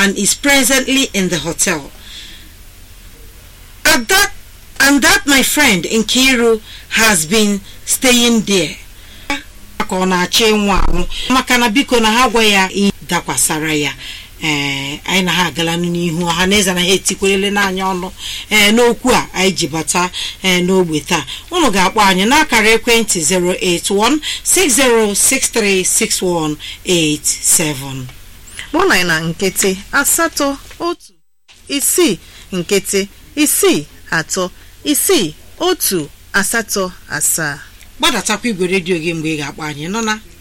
and is presently in the hotel. At that, and that my friend Nkiru has been staying there. ka ọ na-achọ ịnwụ anwụ maka na biko na ha gwa ya ihe dakwasara ya ee anyị na ha agalanụ n'ihu ọha na eze na ha etikwerele n'anya ọnụ ee n'okwu a anyị ji bata ee n'ogbe taa unu ga-akpọ anyị n'akara ekwentị 08160636187 kpọọ na na nkịtị asatọ otu isii nkịtị isii atọ isii otu asatọ asaa gbadatakwa igwe redio gị mgbe ị ga-akpọ anyị nọ na